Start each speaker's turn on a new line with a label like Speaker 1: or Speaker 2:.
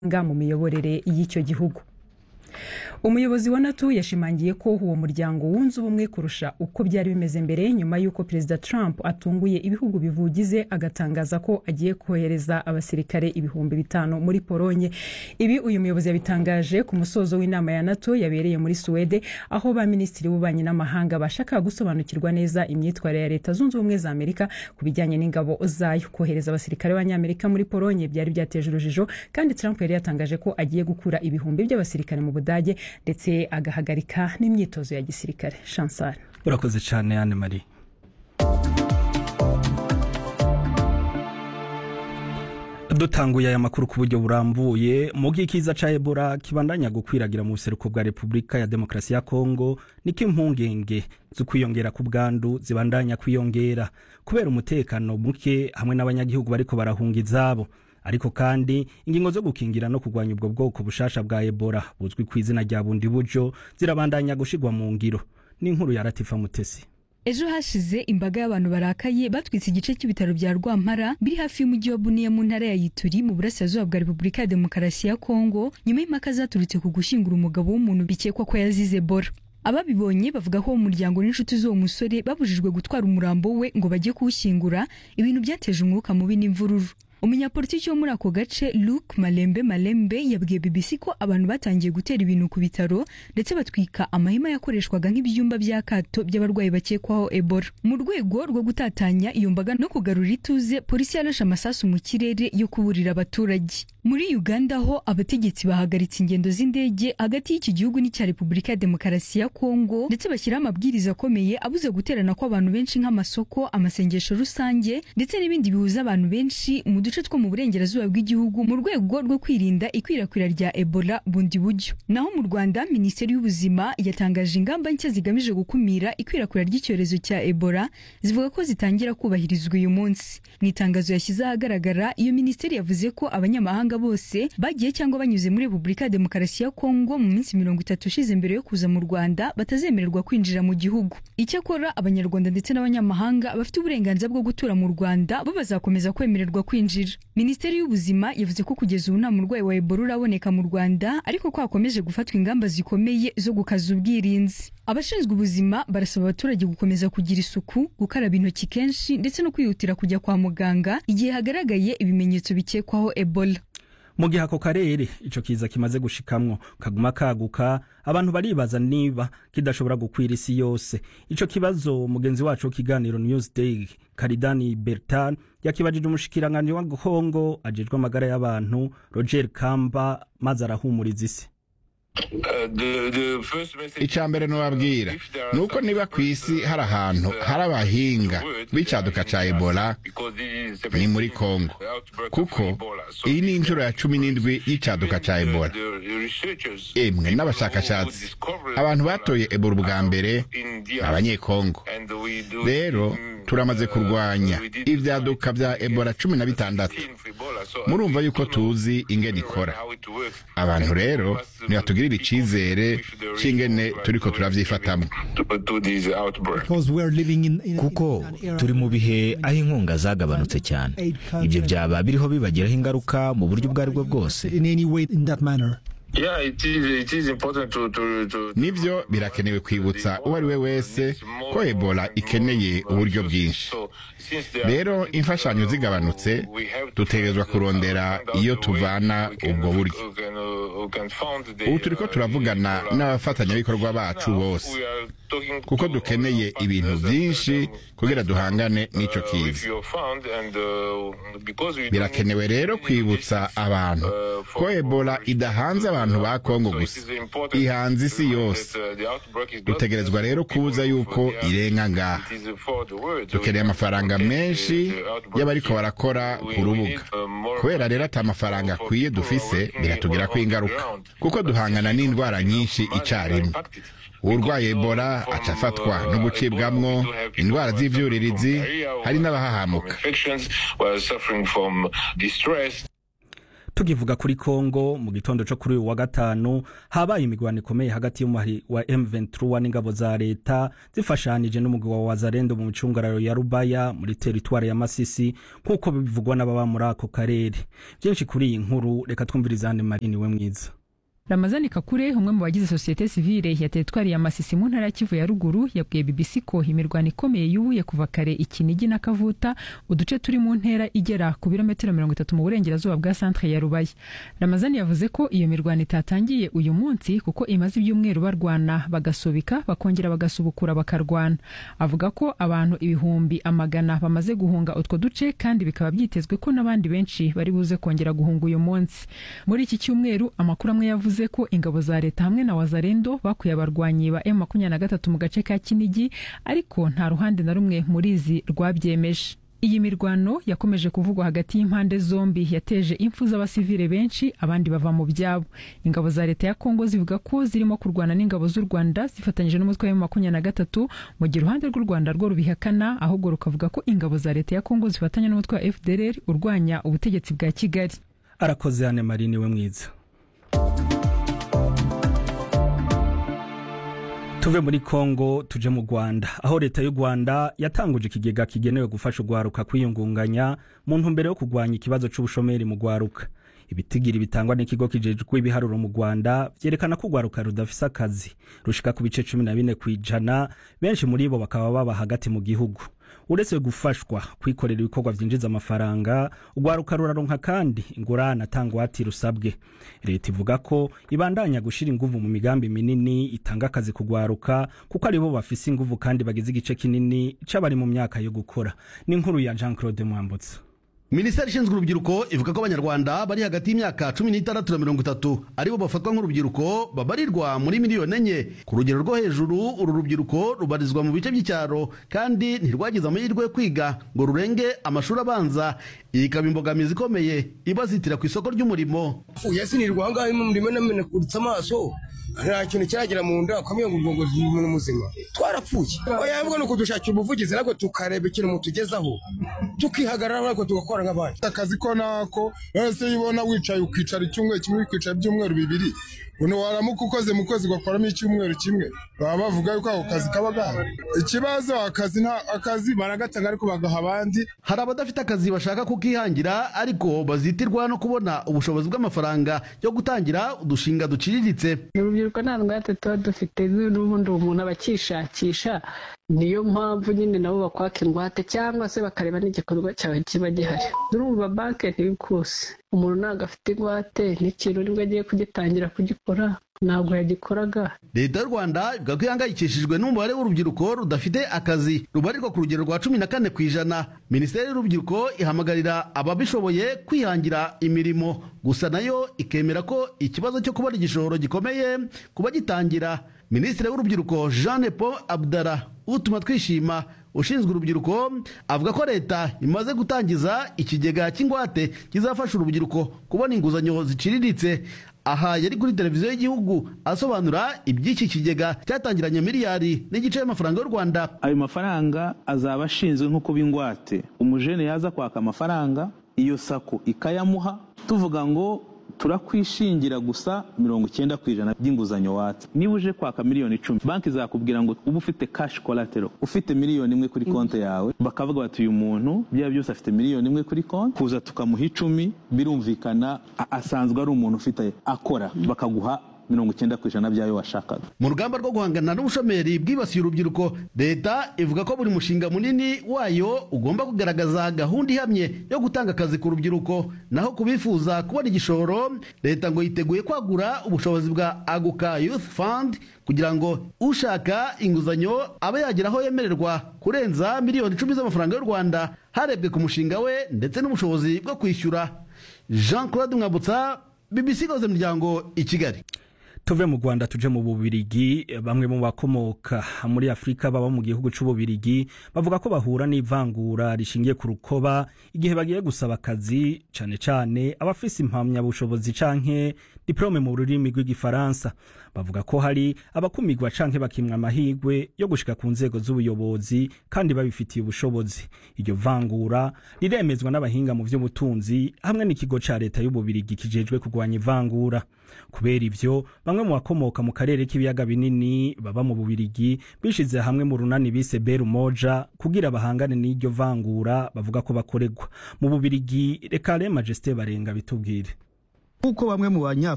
Speaker 1: mu miyoborere y'icyo gihugu umuyobozi wa nato yashimangiye ko uwo muryango wunze ubumwe kurusha uko byari bimeze mbere nyuma y'uko perezida trump atunguye ibihugu bivugize agatangaza ko agiye kohereza abasirikare ibihumbi bitanu muri polonye ibi uyu muyobozi yabitangaje ku musozo w'inama ya nato yabereye muri suwede aho ba minisitiri b'ububanyi n'amahanga bashakaga gusobanukirwa neza imyitwarire ya leta zunze ubumwe za amerika ku bijyanye n'ingabo zayo kohereza abasirikare b'abanyamerika muri polonye byari byateje urujijo kandi trump yari yatangaje ko agiye gukura ibihumbi by'abasirikare mu budage ndetse agahagarika n'imyitozo ya gisirikare chansar
Speaker 2: urakoze cyane anne marie dutanguye aya makuru ku buryo burambuye mu bw'ikiza ca ebola kibandanya gukwiragira mu buseruko bwa repubulika ya demokarasi ya kongo niko impungenge zo kwiyongera ku bwandu zibandanya kwiyongera kubera umutekano muke hamwe n'abanyagihugu bariko barahunga izabo ariko kandi ingingo zo gukingira no kurwanya ubwo bwoko bushasha bwa ebola buzwi ku izina rya bundi buryo zirabandanya gushirwa mu ngiro n'inkuru ya ratifa mutesi
Speaker 3: ejo hashize imbaga y'abantu barakaye batwitse igice cy'ibitaro bya rwampara biri hafi y'umujyi wa buniya mu ntara ya yituri mu burasirazuba bwa repubulika ya demokarasi ya kongo nyuma y'impaka zaturutse ku gushyingura umugabo w'umuntu bikekwa ko yazize ebola ababibonye bavuga ko umuryango n'inshuti z'uwo musore babujijwe gutwara umurambo we ngo bajye kuwushyingura ibintu byateje umwuka mubi n'imvururu umunyapolitiki wo muri ako gace luke malembe malembe yabwiye bbc ko abantu batangiye gutera ibintu ku bitaro ndetse batwika amahema yakoreshwaga nk'ibyumba by'akato by'abarwayi bakekwaho ebola mu rwego rwo gutatanya iyo mbaga no kugarura ituze polisi yarashe amasasu mu kirere yo kuburira abaturage muri uganda ho abategetsi bahagaritse ingendo z'indege hagati y'iki gihugu n'icya repubulika ya demokarasi ya kongo ndetse bashyiraho amabwiriza akomeye abuze guterana kw'abantu benshi nk'amasoko amasengesho rusange ndetse n'ibindi bihuza abantu benshi mu duce two mu burengerazuba bw'igihugu mu rwego rwo kwirinda ikwirakwira rya ebola bundi buryo naho mu rwanda minisiteri y'ubuzima yatangaje ingamba nshya zigamije gukumira ikwirakwira ry'icyorezo cya ebola zivuga ko zitangira kubahirizwa uyu munsi mu itangazo yashyize ahagaragara iyo minisiteri yavuze ko abanyamahanga bose bagiye cyangwa banyuze muri repubulika ya demokarasi ya kongo mu minsi mirongo itatu ishize mbere yo kuza mu rwanda batazemererwa kwinjira mu gihugu icyakora abanyarwanda ndetse n'abanyamahanga bafite uburenganzira bwo gutura mu rwanda bo bazakomeza kwemererwa kwinjira minisiteri y'ubuzima yavuze ko kugeza ubu nta murwayi wa ebola uraboneka mu rwanda ariko ko hakomeje gufatwa ingamba zikomeye zo gukaza ubwirinzi abashinzwe ubuzima barasaba abaturage gukomeza kugira isuku gukaraba intoki kenshi ndetse no kwihutira kujya kwa muganga igihe hagaragaye ibimenyetso bikekwaho ebola
Speaker 2: mu gihe ako karere ico kiza kimaze gushikamwo kaguma kaguka abantu baribaza niba kidashobora gukwira isi yose ico kibazo mugenzi wacu w'ikiganiro newsday karidani bertan yakibajije umushikiranganji wa kongo ajejwe amagara y'abantu roger kamba maze arahumuriza isi
Speaker 4: icya mbere nubabwira ni uko niba ku isi hari ahantu hari abahinga b'icyaduka cya ebola ni muri kongo kuko iyi ni inshuro ya cumi n'indwi y'icyaduka cya ebola emwe n'abashakashatsi abantu batoye ebola ubwa mbere ni abanyekongo rero turamaze kurwanya ibyaduka bya ebola cumi na bitandatu murumva yuko tuzi ingene ikora abantu rero ntibatugirire icyizere cy'ingene turiko turavyifatamo
Speaker 5: kuko turi mu bihe aho inkunga zagabanutse cyane ibyo byaba biriho bibagiraho ingaruka mu buryo ubwo ari bwo bwose
Speaker 4: nibyo birakenewe kwibutsa uwo ari we wese ko ebola ikeneye uburyo bwinshi rero imfashanyo zigabanutse dutegerezwa kurondera iyo tuvana ubwo buryo ubu turi ko turavugana n'abafatanyabikorwa bacu bose kuko dukeneye ibintu byinshi kugira duhangane n'icyo kiza birakenewe rero kwibutsa abantu ko ebola idahanze abantu ba kongo gusa ihanze isi yose dutegerezwa rero kubuza yuko irenga ngaha dukeneye amafaranga menshi y'abariko barakora ku rubuga kubera rero ati amafaranga akwiye dufise biratugirako ingaruka kuko duhangana n'indwara nyinshi icyarimwe urwaye ebola aca afatwa no gucibwamwo indwara z'ivyuririzi hari n'abahahamuka
Speaker 2: tukivuga kuri Kongo mu gitondo cyo kuri uyu wa gatanu habaye imigwano ikomeye hagati y'umuhari wa M23 n'ingabo za leta zifashanije n'umugwi wa Wazalendo mu micungararo ya Rubaya muri teritwari ya Masisi nk'uko bivugwa n'ababa muri ako karere byinshi kuri iyi nkuru reka twumvirizane Marini we mwiza
Speaker 1: ramazani kakure umwe mu bagize sosiyete sivile ya teritwari ya masisi mu ntara ya kivu ya ruguru yabwiye bbc ko imirwano ikomeye yubuye kuva kare ikinigi na kavuta uduce turi mu ntera igera ku birometero mirongo itatu mu burengerazuba bwa santere ya rubaya ramazani yavuze ko iyo mirwano itatangiye uyu munsi kuko imaze ibyumweru barwana bagasobika bakongera bagasubukura bakarwana avuga ko abantu ibihumbi amagana bamaze guhunga utwo duce kandi bikaba byitezwe ko n'abandi benshi bari buze kongera guhunga uyu munsi muri iki cyumweru amakuru amwe yavuze ko ingabo za leta hamwe na wazarendo bakuye abarwanyi ba M23 mu gace ka Kinigi ariko nta ruhande na rumwe muri izi rwabyemeje iyi mirwano yakomeje kuvugwa hagati y'impande zombi yateje impfu z'abasivile benshi abandi bava mu byabo ingabo za leta ya kongo zivuga ko zirimo kurwana n'ingabo z'u rwanda zifatanyije n'umutwe wa makumyabiri na gatatu mu gihe uruhande rw'u rwanda rwo rubihakana ahubwo rukavuga ko ingabo za leta ya kongo zifatanya n'umutwe wa fdr urwanya ubutegetsi bwa kigali
Speaker 2: arakoze hane marini we mwiza tuve muri kongo tuje mu rwanda aho leta y'u rwanda yatanguje ikigega kigenewe gufasha urwaruka kwiyungunganya mu ntumbero yo kurwanya ikibazo cy'ubushomeri mu rwaruka ibitigiri bitangwa n'ikigo kijejwe ibiharuro mu rwanda byerekana ko urwaruka rudafise akazi rushika ku bice cumi na bine ku ijana benshi muri bo bakaba baba hagati mu gihugu uretse gufashwa kwikorera ibikorwa byinjiza amafaranga urwaruka ruraronka kandi ingurane atangwati rusabwe leta ivuga ko ibandanya gushyira inguvu mu migambi minini itanga akazi kugwaruka kuko aribo bafise inguvu kandi bagize igice kinini c'abari mu myaka yo gukora ni inkuru ya jean claude mwambutsa
Speaker 6: minisiteri ishinzwe urubyiruko ivuga ko abanyarwanda bari hagati y'imyaka cumi n'itandatu na mirongo itatu aribo bafatwa nk'urubyiruko babarirwa muri miliyoni enye ku rugero rwo hejuru uru rubyiruko rubarizwa mu bice by'icyaro kandi ntirwagize amahirwe yo kwiga ngo rurenge amashuri abanza iyi ikaba imbogamizi ikomeye ibazitira ku isoko ry'umurimo
Speaker 7: yasinirwa aho ngaho mu murimo namenakuritse amaso nta kintu cyagera mu nda ukamenya ngo ubwongo ni muzima twarapfuye oya ahubwo ni ukudushakira ubuvugizi nabwo tukareba ikintu mutugezaho tukihagarara ariko tugakora nk'abandi
Speaker 8: akazi ko nako wese iyo ubona wicaye ukicara icyumweru kimwe ukicara ibyumweru bibiri uno waramuka ukoze mu kwezi ugakoramo icyumweru kimwe baba bavuga yuko ako kazi kaba gahari ikibazo akazi nta akazi baragatanga ariko bagaha abandi
Speaker 6: hari abadafite akazi bashaka kukihangira ariko bazitirwa no kubona ubushobozi bw'amafaranga yo gutangira udushinga duciriritse
Speaker 9: urubyiruko nta ngwate tuba dufite n'ubundi umuntu aba akishakisha niyo mpamvu nyine nabo bakwaka ingwate cyangwa se bakareba n'igikorwa cyawe kiba gihari urumva banki ntibikuse umuntu ntabwo afite ingwate n'ikintu nibwo agiye kugitangira kugikora ntabwo yagikoraga
Speaker 6: leta y'u rwanda ivuga ko ihangayikishijwe n'umubare w'urubyiruko rudafite akazi rubarirwa ku rugero rwa cumi na kane ku ijana minisiteri y'urubyiruko ihamagarira ababishoboye kwihangira imirimo gusa nayo ikemera ko ikibazo cyo kubona igishoro gikomeye kuba gitangira minisitiri w'urubyiruko jean paul abdara utuma twishima ushinzwe urubyiruko avuga ko leta imaze gutangiza ikigega cy'ingwate kizafasha urubyiruko kubona inguzanyo ziciriritse aha yari kuri televiziyo y'igihugu asobanura iby'iki kigega cyatangiranye miliyari n'igice y'amafaranga y'u rwanda
Speaker 10: ayo mafaranga azaba ashinzwe nko kuba ingwate umujene yaza kwaka amafaranga iyo sako ikayamuha tuvuga ngo turakwishingira gusa mirongo icyenda ku ijana by'inguzanyo watse niba uje kwaka miliyoni icumi banki izakubwira ngo uba ufite kashi kolatero ufite miliyoni imwe kuri konti yawe bakavuga bati uyu muntu byaba byose afite miliyoni imwe kuri konti kuza tukamuha icumi birumvikana asanzwe ari umuntu ufite akora bakaguha mirongo icyenda ku ijana by'ayo washakaga
Speaker 6: mu rugamba rwo guhangana n'ubushomeri bwibasiye urubyiruko leta ivuga ko buri mushinga munini wayo ugomba kugaragaza gahunda ihamye yo gutanga akazi ku rubyiruko naho ku bifuza kubona igishoro leta ngo yiteguye kwagura ubushobozi bwa aguka youth fund kugira ngo ushaka inguzanyo abe yagera aho yemererwa kurenza miliyoni icumi z'amafaranga y'u rwanda harebwe ku mushinga we ndetse n'ubushobozi bwo kwishyura jean claude mwambutsa bbc ikoze miryango i kigali
Speaker 2: tuve mu rwanda tuje mu bubirigi bamwe mu bakomoka muri afurika baba mu gihugu c'ububirigi bavuga ko bahura n'ivangura rishingiye ku rukoba igihe bagiye gusaba akazi cane cane abafise impamyabushobozi canke diplome mu rurimi rw'igifaransa bavuga ko hari abakumigwa canke bakimwa amahigwe yo gushika ku nzego z'ubuyobozi kandi babifitiye ubushobozi iryo vangura riremezwa n'abahinga mu vy'ubutunzi hamwe n'ikigo ca leta y'ububirigi kijejwe kurwanya ivangura kubera ivyo bamwe mu bakomoka mu karere k'ibiyaga binini baba mu bubirigi bishize hamwe mu runani bise beru moja kugira bahangane n'iryo vangura bavuga ko bakoregwa mu bubirigi reka re majesté barenga bitubwire
Speaker 11: nk'uko bamwe mu banya